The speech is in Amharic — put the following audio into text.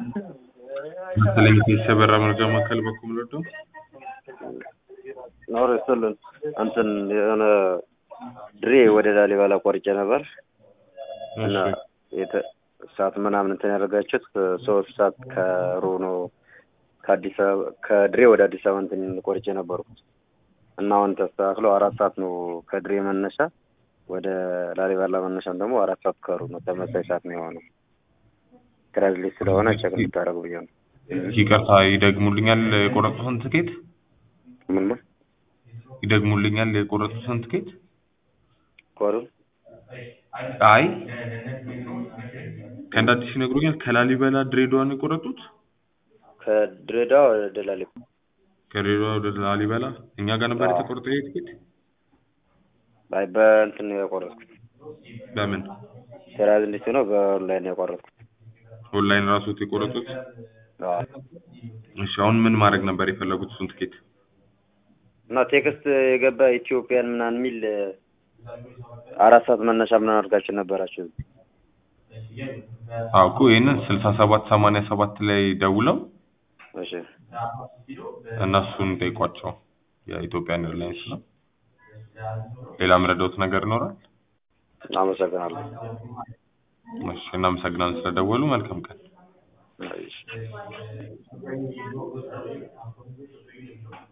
መሰለኝ የተሰበራ መረጃ ማዕከል በኩል ምንወደው ኖር ይስጥልን እንትን የሆነ ድሬ ወደ ላሊበላ ቆርጬ ነበር እና የተ- ሰዓት ምናምን እንትን ያደረጋችሁት ሶስት ሰዓት ከሩብ ነው ከአዲስ አበባ ከድሬ ወደ አዲስ አበባ እንትን ቆርጬ ነበርኩት እና አሁን ተስተካክሎ አራት ሰዓት ነው ከድሬ መነሻ ወደ ላሊበላ መነሻም ደግሞ አራት ሰዓት ከሩብ ነው ተመሳሳይ ሰዓት ነው የሆነው ትራንስሌት ስለሆነ ቸክ እንድታደርጉ ብዬ ነው ይቅርታ ይደግሙልኛል የቆረጡትን ትኬት ምን ነው ይደግሙልኛል የቆረጡትን ትኬት ኮሩ አይ ከእንደ አዲስ ይነግሩኛል ከላሊበላ ድሬዳዋ ነው የቆረጡት ከድሬዳዋ ወደ ላሊበላ ከድሬዳዋ ወደ ላሊበላ እኛ ጋር ነበር የተቆረጠው ይሄ ትኬት አይ በእንትን ነው የቆረጥኩት በምን ትራንስሌት ነው በኦንላይን ነው የቆረጥኩት ኦንላይን ራሱት የቆረጡት አዎ እሺ አሁን ምን ማድረግ ነበር የፈለጉት እሱን ትኬት እና ቴክስት የገባ ኢትዮጵያን ምናምን የሚል አራት ሰዓት መነሻ ምናምን አድርጋችሁ ነበራችሁ አዎ እኮ ይህንን ስልሳ ሰባት ሰማንያ ሰባት ላይ ደውለው እሺ እነሱን ጠይቋቸው የኢትዮጵያን ኤርላይንስ ነው ሌላ የምረዳውት ነገር ይኖራል አመሰግናለሁ እሺ እናመሰግናለን ስለደወሉ መልካም ቀን እሺ